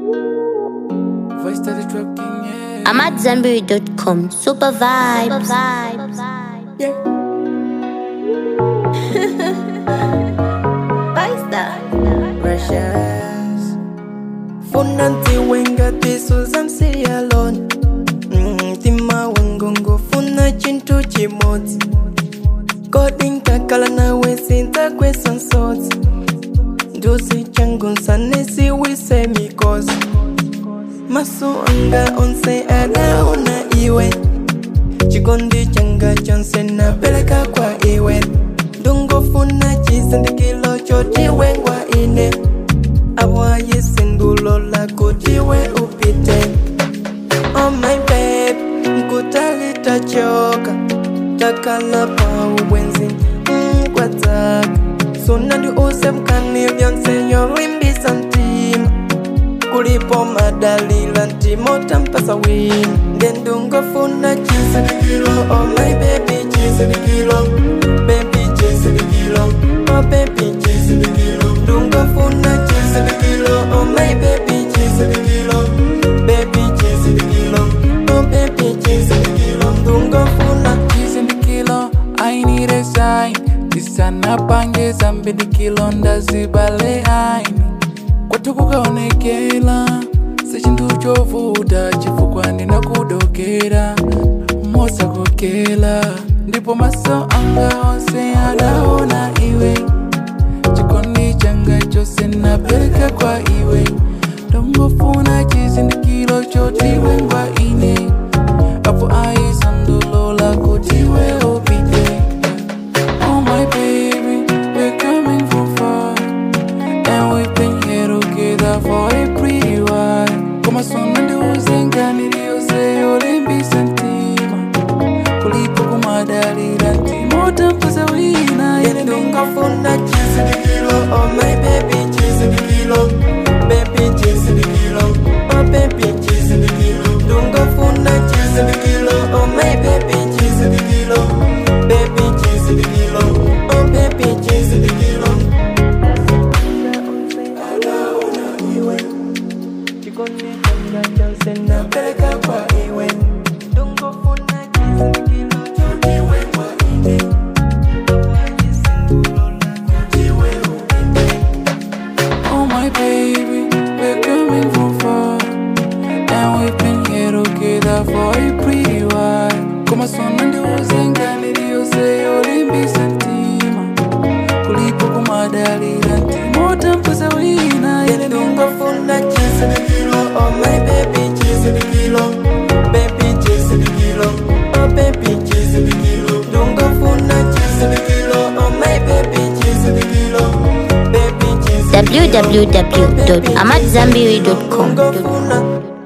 Voice to the trap king, yeah. I'm at Zanberry.com. Super vibes. yeah. Precious. Funanti wenga tisuzam si alone mm, Tima wengongo funa chintu chimoti Coding kakala na wesinta kweson soti Ndusi changu nsanesi wise mikosi Masu anga onse ada una iwe Chikondi changa chonse na peleka kwa iwe Dungo funa chisindikilo choti wengwa ine Awaye sindulo la kutiwe upite Oh my babe, nkutali tachoka Takala pa uwenzi, mm, kwa taka Sunandi use mkani vyonse yolimbi santima Kulipo madalila ntimo tampasa wini Ndendungo funa chisa ni kilo Oh my baby chisa ni kilo Baby chisa ni kilo Oh baby chisa ni kilo Ndungo funa chisa ni kilo Oh my baby chisa ni kilo Baby chisa ni kilo Oh baby chisa ni kilo Ndungo funa Cheese in the kilo, I need a sign. Tisana pange zambi the kilo ndazibale aini kwatu kukaonekela sechintu chovuta chifukwa ndinakudokera mosakokela ndipo maso anga onse adaona iwe chikondi changa chose napereka kwa iwe ndongofuna chizindikilo chotiwe ngwa ine apo aisandulola kutiwe upite Oh my baby, we're coming from far And we've been here together for a pretty while Koma sona ndiuzenga niliyose olimbi sentima Kulipo kumadalira ntimo tampuza wina Yene Ndungo funa chisa ni kilo Oh my baby chisa ni kilo Baby chisa ni kilo Oh baby chisa ni kilo Ndungo funa chisa ni kilo Oh my baby chisa ni kilo Baby chisa ni kilo Oh baby chisa ni kilo Napeleka kwa iwe Ndungo funa chisa ni kilo Chotiwe kwa ine Oh my baby, we're coming from far And we've been here together for a pretty while Koma sona ndiuzenga niliyose olimbi sentima Kulipo kumadalira ntimo tampuza wina Yene Ndungo funa chisa ni kilo Oh my baby chisa ni kilo Baby chisa ni kilo Oh baby chisa ni kilo Ndungo funa chisa ni kilo Oh my baby chisa ni kilo Baby chisa ni kilo www.amatzambiri.com. Ndungo funa